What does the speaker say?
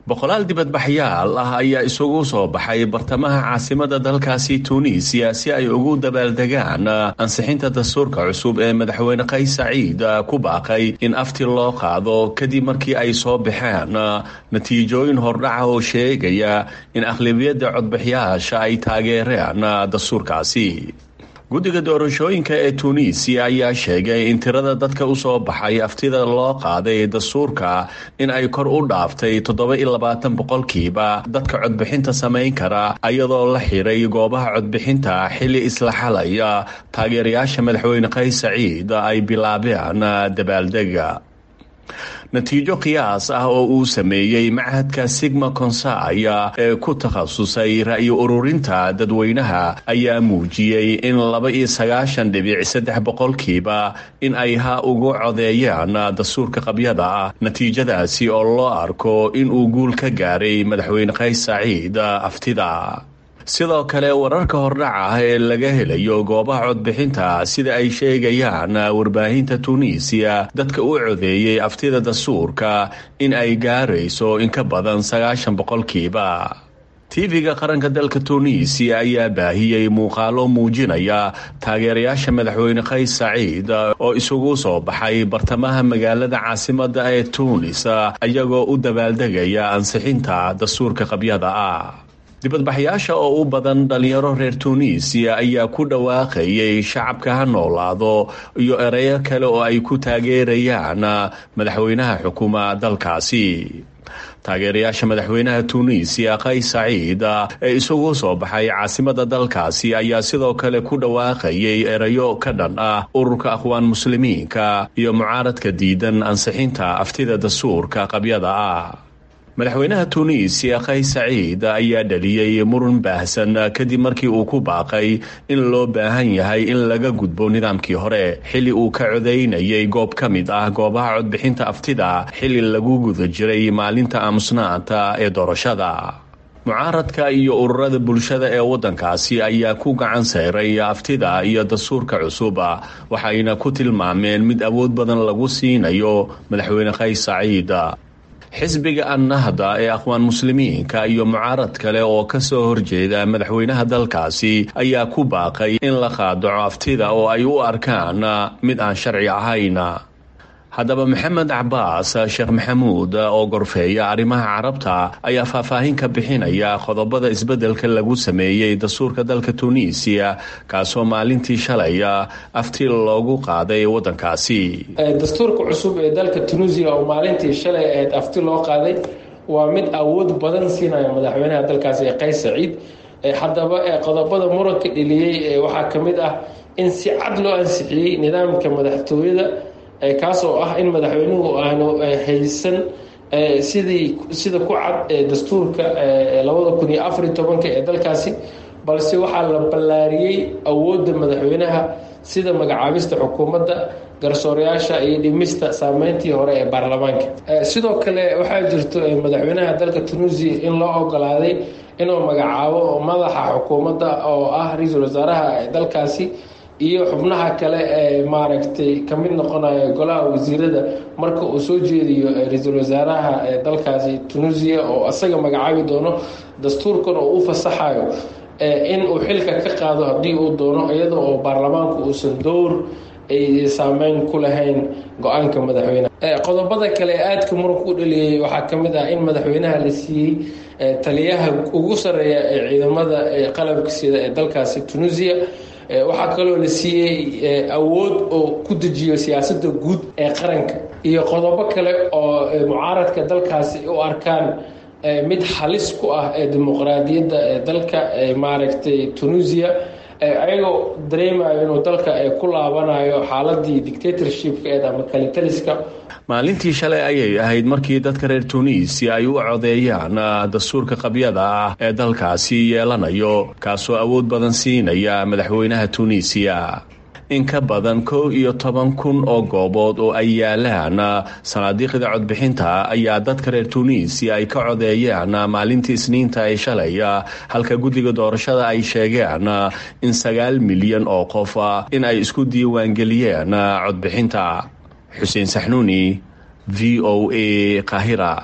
boqolaal dibadbaxyaal ah ayaa isugu soo baxay bartamaha caasimada dalkaasi tuuniisiya si ay ugu dabaaldegaan ansixinta dastuurka cusub ee madaxweyne qays saciid ku baaqay in afti loo qaado kadib markii ay soo baxeen natiijooyin hordhaca oo sheegaya in aqlabiyadda codbixiyaasha ay taageereen dastuurkaasi guddiga doorashooyinka ee tuuniisiya ayaa sheegay in tirada dadka usoo baxay aftida loo qaaday dastuurka in ay kor u dhaaftay toddoba iyo labaatan boqolkiiba dadka codbixinta samayn kara iyadoo la xiray goobaha codbixinta xilli isla xalaya taageerayaasha madaxweyne qays saciid ay bilaabeen dabaaldega natiijo qiyaas ah oo uu sameeyey machadka sigma consaya ee ku takhasusay ra'yo ururinta dadweynaha ayaa muujiyey in laba iyo sagaashan dhibic saddex boqolkiiba in ay ha ugu codeeyaan dastuurka qabyada ah natiijadaasi oo loo arko inuu guul ka gaaray madaxweyne qays saciid aftida sidoo kale wararka hordhaca ah ee laga helayo goobaha codbixinta sida ay sheegayaan warbaahinta tuuniisiya dadka u codeeyey aftida dastuurka in ay gaarayso in ka badan sagaashan boqolkiiba tv-ga qaranka dalka tuuniisiya ayaa baahiyey muuqaalo muujinaya taageerayaasha madaxweyne qays saciid oo isugu soo baxay bartamaha magaalada caasimada ee tuunis iyagoo u dabaaldegaya ansixinta dastuurka qabyada ah dibadbaxyaasha oo u badan dhalinyaro reer tuuniisiya ayaa ku dhawaaqayay shacabka ha noolaado iyo ereyo kale oo ay ku taageerayaan madaxweynaha xukuma dalkaasi taageerayaasha madaxweynaha tuuniisiya qays saciid ee isugu soo baxay caasimada dalkaasi ayaa sidoo kale ku dhawaaqayay erayo ka dhan ah ururka aqwaan muslimiinka iyo mucaaradka diidan ansixinta aftida dastuurka qabyada ah madaxweynaha tuuniisiya qays saciid ayaa dhaliyey muran baahsan kadib markii uu ku baaqay in loo baahan yahay in laga gudbo nidaamkii hore xilli uu ka codaynayay goob ka mid ah goobaha codbixinta aftida xilli lagu guda jiray maalinta aamusnaanta ee doorashada mucaaradka iyo ururada bulshada ee waddankaasi ayaa ku gacan sayray aftida iyo dastuurka cusub waxayna ku tilmaameen mid awood badan lagu siinayo madaxweyne qays saciid xisbiga annahda ee aqwaan muslimiinka iyo mucaarad kale oo ka soo horjeeda madaxweynaha dalkaasi ayaa ku baaqay in la qaadaco aftida oo ay u arkaan mid aan sharci ahayn haddaba maxamed cabaas sheekh maxamuud oo gorfeeya arrimaha carabta ayaa faahfaahin ka bixinaya qodobada isbeddelka lagu sameeyey dastuurka dalka tuuniisiya kaasoo maalintii shalay afti loogu qaaday waddankaasi dastuurka cusub ee dalka tunuusiya oo maalintii shalay ahayd afti loo qaaday waa mid awood badan siinaya madaxweynaha dalkaasi ee qays saciid haddaba qodobada muranka dheliyey waxaa ka mid ah in si cad loo ansixiyey nidaamka madaxtooyada kaasoo ah in madaxweynuhu aanu haysan sidii sida ku cad dastuurka labada kun iyo afariy tobanka ee dalkaasi balse waxaa la ballaariyey awoodda madaxweynaha sida magacaabista xukuumadda garsoorayaasha iyo dhimista saameyntii hore ee baarlamaanka sidoo kale waxaa jirto madaxweynaha dalka tunuusiya in loo ogolaaday inuu magacaabo madaxa xukuumadda oo ah ra-iisul wasaaraha dalkaasi iyo xubnaha kale ee maaragtay ka mid noqonaya golaha wasiirada marka uu soo jeediyo ra-iisul wasaaraha dalkaasi tunuusiya oo isaga magacaabi doono dastuurkan oo u fasaxayo in uu xilka ka qaado haddii uu doono iyada oo baarlamaanku uusan dowr ay saameyn ku lahayn go-aanka madaxweyneha qodobada kale ee aadka muranka u dhaliyey waxaa ka mid ah in madaxweynaha la siiyey taliyaha ugu sarreeya ee ciidamada qalabka sida ee dalkaasi tunuusiya waxaa kaloo la siiyey awood oo ku dejiyo siyaasadda guud ee qaranka iyo qodobo kale oo mucaaradka dalkaasi u arkaan mid halis ku ah ee dimuqraadiyadda ee dalka maaragtay tunuusiya ayagoo dareemayo inuu dalka ku laabanayo xaaladii dictatorshipka ama kalitaliska maalintii shalay ayay ahayd markii dadka reer tuuniisiya ay u codeeyaan dastuurka qabyada ah ee dalkaasi yeelanayo kaasoo awood badan siinaya madaxweynaha tuuniisiya in ka badan kow iyo toban kun oo goobood oo ay yaalaan sanaadiiqda codbixinta ayaa dadka reer tuuniisiya ay ka codeeyeen maalintii isniinta ee shalay halka guddiga doorashada ay sheegeen in sagaal milyan oo qof in ay isku diiwaangeliyeen codbixinta xuseen saxnuuni v o a kahira